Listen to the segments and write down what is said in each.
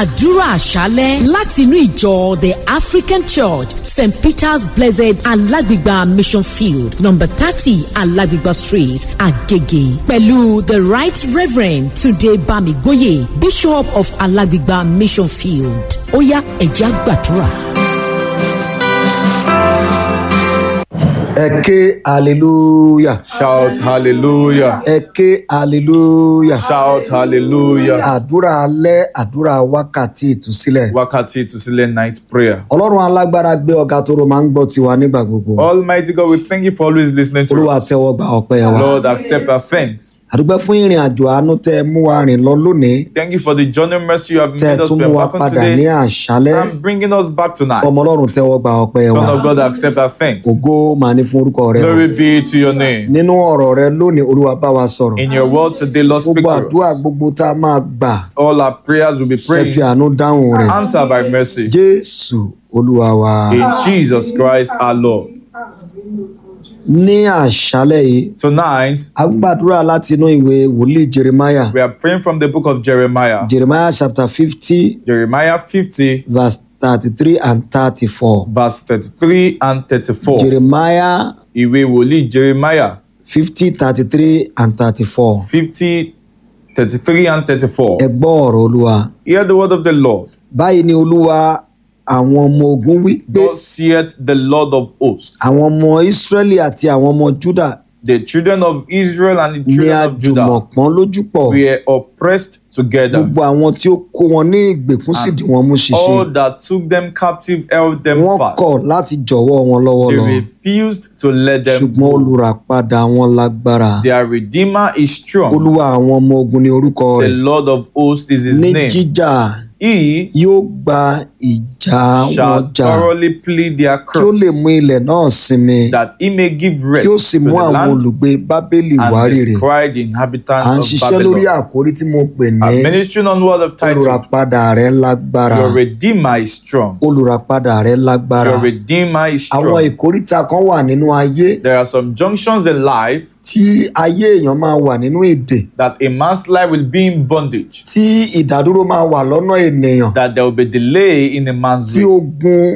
àdúrà àṣálẹ́ láti inú ìjọ the african church st peter's blessed alágbègbà mission field number thirty alágbègbà street agege pẹ̀lú the right reverend tunde bamigboye bishop of alágbègbà mission field ó yá ẹ̀jẹ̀ àgbàdúrà. ẹ ké hallelujah Shout hallelujah. ẹ ké hallelujah Shout hallelujah. àdúrà alẹ́ àdúrà wákàtí ìtúsílẹ̀ Wákàtí ìtúsílẹ̀ night prayer. ọlọ́run alágbára gbé ọ̀gá tó ro máa ń gbọ́ tiwa nígbà gbogbo Almighty God, we thank you for always listening to olúwa us. tẹ́wọ́ gba ọpẹ́ wa Lord, accept our thanks. àdúgbò fún ìrìn àjò àánú tẹ́ ẹ mú wa rìn lọ lónìí Thank you for the journey of mercy you have tẹ́ ẹ made us tún mú wa welcome padà ní today àṣálẹ́ and bringing us back tonight. ọmọ ọlọ́run tẹ́wọ́ gba ọpẹ́ wa Son of God, accept our thanks. ògo màá ní fún orúkọ rẹ o. Glory be to your name. nínú ọ̀rọ̀ rẹ lónìí olúwa bá wa sọ̀rọ̀ In your word today, Lord, speak gbogbo to àdúrà us. gbogbo tá a máa gbà All our prayers will be ẹ fi prayed. àánú dáhùn rẹ̀ Answer by mercy. jésù olúwa wa In Jesus Christ our Lord. ní àṣálẹ́ yìí Tonight, a gbàdúrà láti inú ìwé wòlíì jeremiah we are praying from the book of Jeremiah. jeremiah chapter fifty Jeremiah 50, verse thirty-three and thirty-four verse 33 and 34. jeremiah Ìwé wòlíì Jeremiah fifty thirty-three and thirty-four 50, 33 and 34. ẹ gbọ́ ọ̀rọ̀ olúwa Hear the word of the Lord. báyìí ni olúwa àwọn ọmọ ogun wí pé Thus saith the Lord of hosts, àwọn ọmọ israẹli àti àwọn ọmọ juda the children of Israel and the ní children of Judah àjùmọ̀pọ́n lójú pọ̀ were oppressed together. gbogbo àwọn tí ó kó wọn ní ìgbèkùn sì dì wọ́n mú ṣinṣin All that took them captive held them wọ́n kọ̀ fast. láti jọ̀wọ́ wọn lọ́wọ́ They lọ refused to let them ṣùgbọ́n go. olùràpadà wọn lágbára Their Redeemer is strong. olúwa àwọn ọmọ ogun ní orúkọ The rẹ̀ Lord of hosts is his ní name. jíjà He yóò gba ìjà wọn shall jà thoroughly plead their kí ó lè mú cause, ilẹ̀ náà sinmi that he may give kí ó rest sì to mú the àwọn land olùgbé bábélì and wárìrì describe the à ń inhabitants ṣiṣẹ́ of lórí Babylon. àkórí tí mo pè ní I'm ministering on word of title. olùràpadà rẹ̀ lágbára Your Redeemer is strong. olùràpadà rẹ̀ lágbára Your Redeemer is àwọn strong. ìkóríta kan wà nínú ayé There are some junctions in life tí ayé èèyàn máa wà nínú èdè that a man's life will be in bondage, tí ìdádúró máa wà lọ́nà ènìyàn that there will be delay in a man's tí way, ogun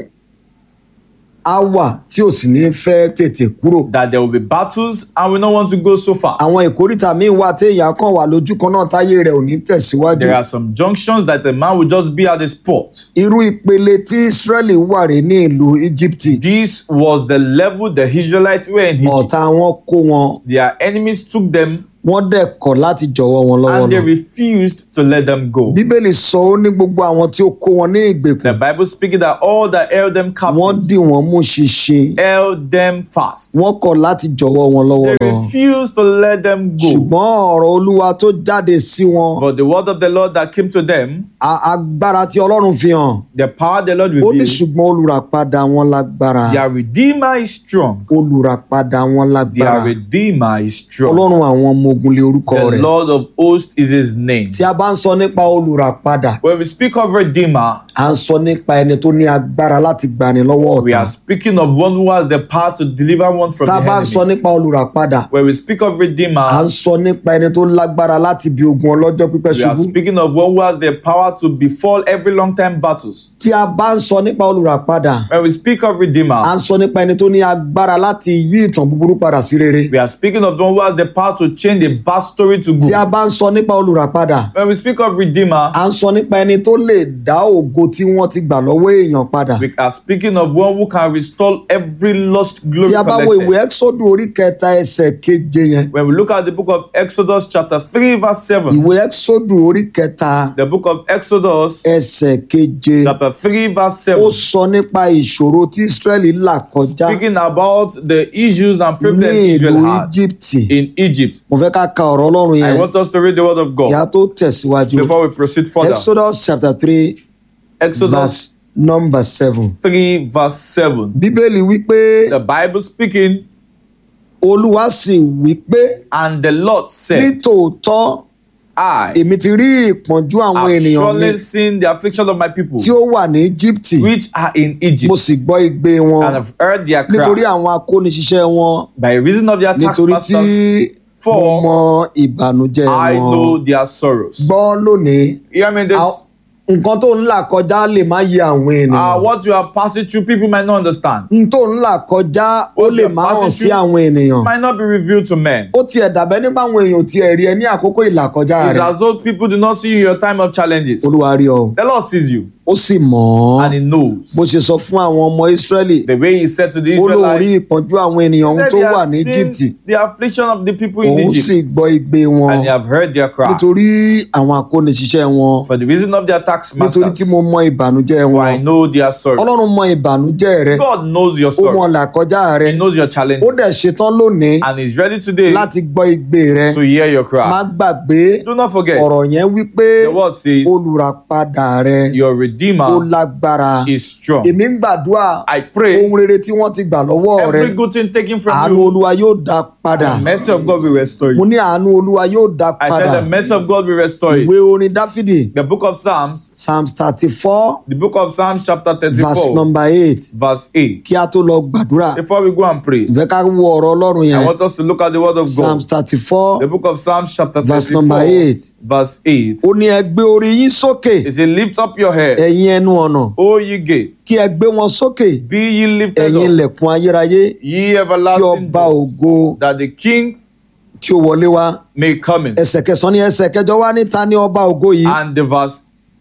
á wà tí ò sì ní fẹ́ tètè kúrò. that there will be battles and we don't want to go so far. àwọn ìkóríta míì wà tí èèyàn kàn wà lójú kan náà táyé rẹ̀ ò ní tẹ̀síwájú. There are some junctions that a man will just be at the spot. irú ìpele tí Ísírẹ́lì wà rè ní ìlú Íjíbítì This was the level the Israelites were in Egypt. ọ̀tá wọn kó wọn Their enemies took them wọ́n dẹ̀ kọ̀ láti jọ̀wọ́ wọn lọ́wọ́ and they lọ. refused to let them go. bíbélì sọ ó ní gbogbo àwọn tí ó kó wọn ní The ìgbèkùn Bible speaking that all that held them wọ́n captive dì wọ́n mú ṣinṣin held them fast. wọ́n kọ̀ láti jọ̀wọ́ wọn lọ́wọ́ They lọ. refused to let them go. ṣùgbọ́n ọ̀rọ̀ olúwa tó jáde sí wọn But the word of the Lord that came to them, a- agbára tí ọlọ́run fi hàn the power the Lord ó ní revealed, ṣùgbọ́n olùràpadà wọn lágbára their Redeemer is strong. olùràpadà wọn lágbára Their Redeemer is strong. ọlọ́run àwọn ọmọ ogun lé orúkọ The rẹ̀ Lord of hosts is his name. tí a bá ń sọ nípa olùràpadà When we speak of Redeemer, à ń sọ nípa ẹni tó ní agbára láti gbani lọ́wọ́ we ọ̀tá are speaking of one who has the power to deliver one from tá a the bá ń sọ enemy. nípa olùràpadà When we speak of à ń Redeemer, sọ nípa ẹni tó lágbára láti bí ogun ọlọ́jọ́ pípẹ́ we are ṣubú speaking of one who has the power to befall every long time battles. tí a bá ń sọ nípa olùràpadà When we speak of à Redeemer, ń sọ nípa ẹni tó ní agbára láti yí ìtàn búburú padà sí rere we are speaking of one who has the power to change a bad story to tí a good. bá ń sọ nípa olùràpadà When we speak of Redeemer, à ń sọ nípa ẹni tó lè dá ògo tí wọ́n ti gbà lọ́wọ́ èèyàn padà we are speaking of one who can restore every lost glory tí a bá wo ìwé collected. ẹ́xọ́dù orí kẹta ẹsẹ̀ keje yẹn When we look at the book of Exodus chapter 3 verse 7, ìwé ẹ́xọ́dù orí kẹta the book of Exodus ẹsẹ̀ keje chapter 3 verse ó 7, sọ nípa ìṣòro tí Ísírẹ́lì là kọjá speaking about the issues and ní problems ìlú Israel had Íjíbítì in Egypt. mo fẹ́ ká ka ọ̀rọ̀ Ọlọ́run I yẹn want us to read the word of kí a God tó tẹ̀síwájú before we proceed further. Exodus chapter three Exodus verse number seven 3 verse 7. bíbélì wípé The Bible speaking, olúwa sì wípé and the Lord said, nítòótọ́ I èmi ti rí ìpọ́njú àwọn have ènìyàn mi surely seen the affliction of my people tí ó wà ní Íjíbítì which are in mo Egypt, sì gbọ́ igbe wọn and have heard their nítorí cry àwọn akóniṣiṣẹ́ wọn by reason of their nítorí tí taskmasters. mo For mọ ìbànújẹ́ I wọn know their sorrows. gbọ́ lónìí You hear me? This, How- nǹkan tó ń là kọjá lè má yé àwọn Uh, ènìyàn what you are passing through, people might not understand. n tó ń là kọjá ó What lè you are má hàn passing sí through àwọn ènìyàn might not be revealed to men. ó tiẹ̀ dàbẹ́ nípa àwọn èèyàn ò tiẹ̀ rí ẹ ní àkókò ìlàkọjá It's rẹ̀ as though people do not see you in your time of challenges. olúwa rí ọ The Lord sees you ó sì mọ̀ ọ́ and He knows. bó ṣe sọ fún àwọn ọmọ Ísírẹ́lì The way He said to the ó lóun rí Israelites, ìpọ́njú àwọn ènìyàn He ohun said tó they wà have ní seen Íjíbítì the affliction of the people in òun sì Egypt gbọ́ igbe wọn and they have heard their cry nítorí àwọn akóniṣiṣẹ́ wọn for the reason of their tax nítorí tí masters. mo mọ ìbànújẹ́ For wọn I know their sorrow. Ọlọ́run mọ ìbànújẹ́ rẹ God knows your ó mọ sorrow. làkọjá rẹ He knows your ó challenges. dẹ̀ ṣetán lónìí And He's ready today láti gbọ́ igbe rẹ to hear your má cry. gbàgbé Do not forget, ọ̀rọ̀ yẹn wípé the word says, olùràpadà rẹ Your ó Redeemer lágbára is strong. èmi ń gbàdúrà I pray ohun rere tí wọ́n ti gbà lọ́wọ́ rẹ every good thing taken from àánú you, olúwa yóò dá padà the mercy of God will restore mo you. ní àánú olúwa yóò dá I padà said the mercy of God will restore ìwé you. orin dáfídì The book of Psalms, psalm thirty four the book of Psalms, chapter verse 34, number eight verse 8. kí a tó lọ gbàdúrà Before we go and pray, ìfẹ́ ká wo ọ̀rọ̀ ọlọ́run I yẹn want us to look at the word of psalm God. thirty four The book of Psalms, chapter Verse number 34, eight. verse 8. ó ní ẹ gbé orí yín sókè It says, Lift up your head, ẹ̀yin ẹnu ọ̀nà O ye gates, kí ẹ gbé wọn sókè be ye lifted ẹ̀yin up, ilẹ̀kùn ayérayé ye kí everlasting ọba doors, ògo that the King kí ó wọlé wá may come in. ẹsẹ̀ kẹsàn-án ní ẹsẹ̀ kẹjọ wá ní ta ni ọba ògo yìí And the verse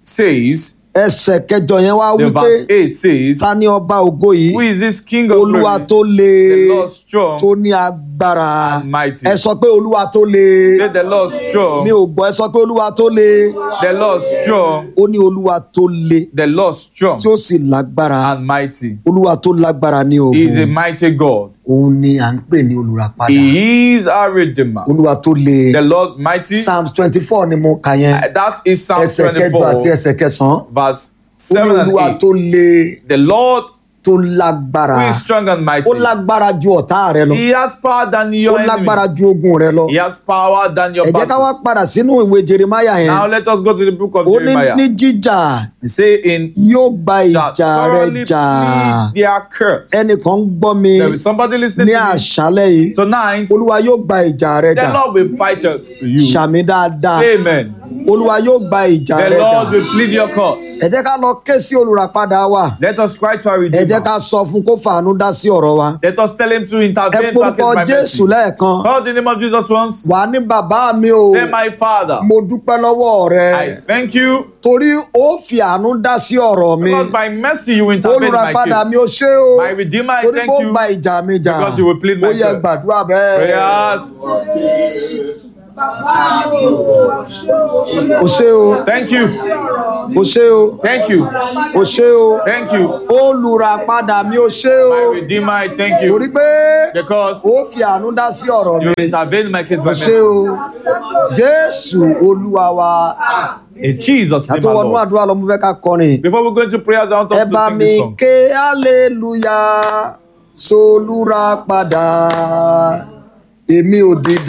says, ẹsẹ̀ kẹjọ yẹn wá the wípé verse 8 says, ta ni ọba ògo yìí Who is this King of olúwa glory? tó le The Lord strong tó ní agbára and mighty. ẹ sọ pé olúwa tó le Say the Lord mi strong, ò gbọ́ ẹ sọ pé olúwa tó le the Lord strong, ó ní olúwa tó le the Lord strong tí ó sì lágbára and mighty. olúwa tó lágbára ní He is a ogun mighty God. òun ni à ń pè ní olùràpadà He is our Redeemer. olúwa tó le The Lord mighty. psalms twenty four ni mo kà yẹn That is Psalm ẹsẹ̀ kẹjọ àti 24, ẹsẹ̀ kẹsàn-án verse ó ní 7 and olúwa 8. tó le The Lord tó lágbára who is strong and mighty. ó lágbára ju ọ̀tá rẹ lọ He has power than ó your lágbára enemy. ju ogun rẹ lọ He has power than your ẹ jẹ́ ká wá battles. padà sínú ìwé jeremiah yẹn Now let us go to the book of ó ní ní Jeremiah. jíjà He say in yóò gba shall ìjà rẹ thoroughly jà plead their curse. ẹnìkan ń gbọ́ mi There is somebody listening ní to me àṣálẹ́ yìí tonight. olúwa yóò gba ìjà rẹ The jà Lord will fight it for you. ṣàmì dáadáa Say amen. olúwa yóò gba ìjà The rẹ jà Lord will plead your cause. ẹ jẹ́ ká lọ ké sí olùràpadà wa Let us cry to our ẹ jẹ́ ká Redeemer. sọ fún kó fàánú dá sí ọ̀rọ̀ wa Let us tell him to ẹ intervene to porúkọ against my jésù mercy. lẹ́ẹ̀kan Call the name of Jesus once. wà ní bàbá mi o Say, my Father, mo dúpẹ́ lọ́wọ́ rẹ I thank you torí ó fi àánú dá sí ọ̀rọ̀ mi because by mercy you intervene in my olùràpadà mi ò case. ṣe o My Redeemer, I torí thank kó you gba ìjà mi jà because you will plead my ó yẹ cause. gbàdúrà bẹ́ẹ̀ Prayers. o ṣe o Thank you. o ṣe o Thank you. o ṣe o Thank you. olùràpadà mi ò ṣe o My Redeemer, I thank torí you pé because ó fi àánú dá sí ọ̀rọ̀ mi you intervene in my case by o ṣe mercy. o jésù olúwa wa In Jesus' name, àti our wọnú Lord. àdúrà lọ mo fẹ́ ká kọrin Before we go into prayers, I want ẹ us bá to sing mi this song. ké hallelujah solúràpadà èmi ò dìde.